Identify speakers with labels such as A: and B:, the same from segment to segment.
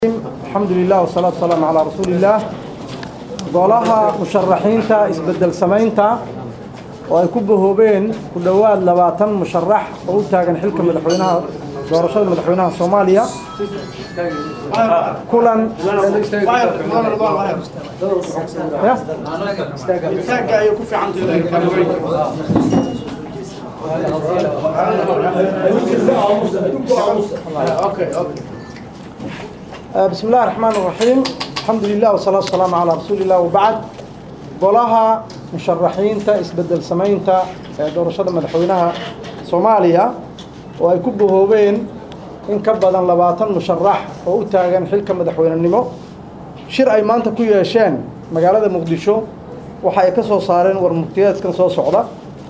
A: alxamdu lilah wasalaatu wasalaamu calaa rasuuliillaah golaha musharaxiinta isbedel samaynta oo ay ku bahoobeen ku dhowaad labaatan musharax oo u taagan xilka madaxweynaha doorashada madaxweynaha soomaaliya kulan بسم الله الرحمن الرحيم الحمد لله والصلاة والسلام على رسول الله وبعد golaha musharaxiinta isbedel samaynta ee doorashada madaxweynaha soomaaliya oo ay ku bahoobeen in ka badan labaatan musharax oo u taagan xilka madaxweynenimo shir ay maanta ku yeesheen magaalada muqdisho waxa ay ka soo saareen warmurtiyeedkan soo socda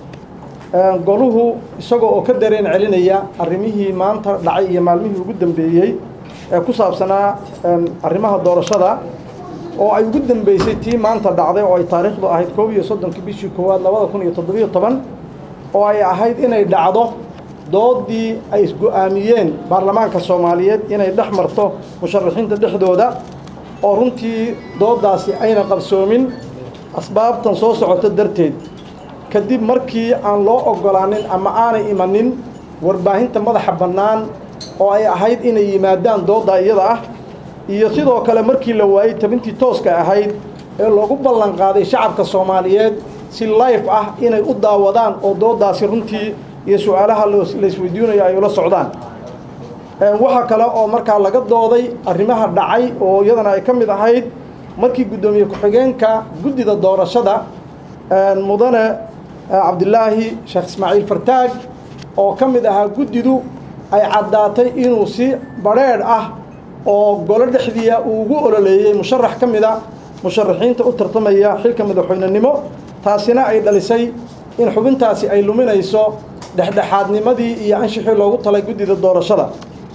A: goluhu isagoo oo ka dareen celinaya arrimihii maanta dhacay iyo maalmihii ugu dambeeyey ee ku saabsanaa arrimaha doorashada oo ay ugu dambeysay tii maanta dhacday oo ay taariikhdu ahayd koob iyo soddonkii bishii koowaad labada kun iyo toddobiyo toban oo ay ahayd inay dhacdo doodii ay isgo-aamiyeen baarlamaanka soomaaliyeed inay dhex marto musharaxiinta dhexdooda oo runtii dooddaasi ayna qabsoomin asbaabtan soo socota darteed kadib markii aan loo oggolaanin ama aanay imanin warbaahinta madaxa bannaan oo ay ahayd inay yimaadaan doodda iyada ah iyo sidoo kale markii la waayey tabintii tooska ahayd ee loogu ballan qaaday shacabka soomaaliyeed si life ah inay u daawadaan oo dooddaasi runtii iyo su-aalaha laisweydiinayo ay ula socdaan waxaa kale oo markaa laga dooday arrimaha dhacay oo iyadana ay ka mid ahayd markii guddoomiye ku-xigeenka guddida doorashada mudane cabdilaahi sheekh ismaaciil fartaag oo ka mid ahaa guddidu ay caddaatay inuu si badrheedh ah oo golo dhexdiia uu ugu ololeeyey musharax ka mida musharaxiinta u tartamaya xilka madaxweynenimo taasina ay dhalisay in xubintaasi ay luminayso dhexdhexaadnimadii iyo anshixii loogu talay guddida doorashada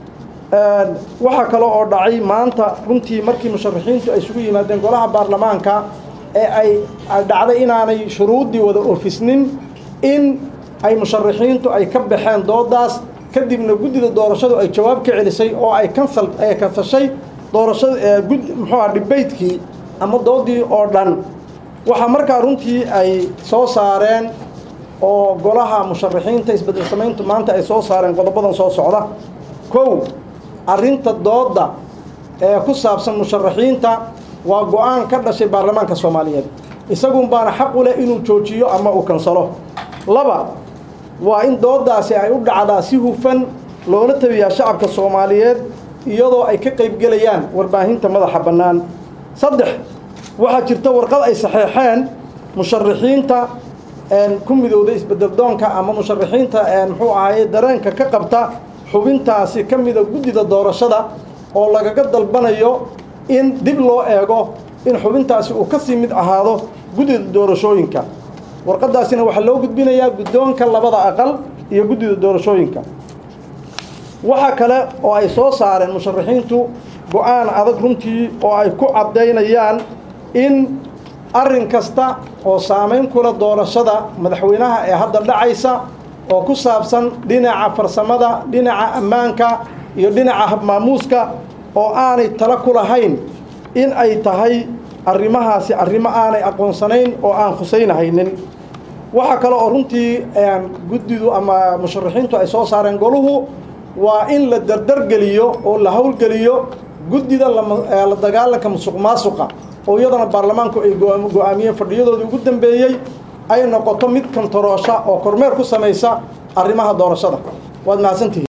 A: waxaa kale oo dhacay maanta runtii markii musharaxiintu ay isugu yimaadeen golaha baarlamaanka ee ay dhacday inaanay shuruuddii wada oofisnin in ay musharaxiintu ay ka baxeen dooddaas kadibna guddida doorashadu ay jawaab ka celisay oo ay kansal ay kansashay doorashada gud muxuu aha dhibaytkii ama doodii oo dhan waxaa markaa runtii ay soo saareen oo golaha musharaxiinta isbedel samayntu maanta ay soo saareen qodobadan soo socda kow arrinta doodda ee ku saabsan musharaxiinta waa go-aan ka dhashay baarlamaanka soomaaliyeed isagun baana xaq u leh inuu joojiyo ama uu kansalo laba waa in dooddaasi ay u dhacdaa si hufan loona tabiyaa shacabka soomaaliyeed iyadoo ay ka qaybgelayaan warbaahinta madaxa bannaan saddex waxaa jirta warqad ay saxeexeen musharaxiinta ku midowda isbedeldoonka ama musharaxiinta muxuu ahaye dareenka ka qabta xubintaasi ka mida guddida doorashada oo lagaga dalbanayo in dib loo eego in xubintaasi uu ka sii mid ahaado guddida doorashooyinka warqaddaasina waxaa loo gudbinayaa guddoonka labada aqal iyo guddida doorashooyinka waxaa kale oo ay soo saareen musharaxiintu go-aan adag runtii oo ay ku caddaynayaan in arrin kasta oo saamayn kula doorashada madaxweynaha ee hadda dhacaysa oo ku saabsan dhinaca farsamada dhinaca ammaanka iyo dhinaca habmaamuuska oo aanay tala ku lahayn in ay tahay arrimahaasi arrimo aanay aqoonsanayn oo aan khusaynahaynin waxaa kale oo runtii guddidu ama musharaxiintu ay soo saareen goluhu waa in la dardargeliyo oo la howlgeliyo guddida la dagaalanka musuq maasuqa oo iyadana baarlamaanku ay go-aamiyeen fadhiyadoodii ugu dambeeyey ay noqoto mid kantaroosha oo kormeer ku samaysa arrimaha doorashada waad mahadsantihiin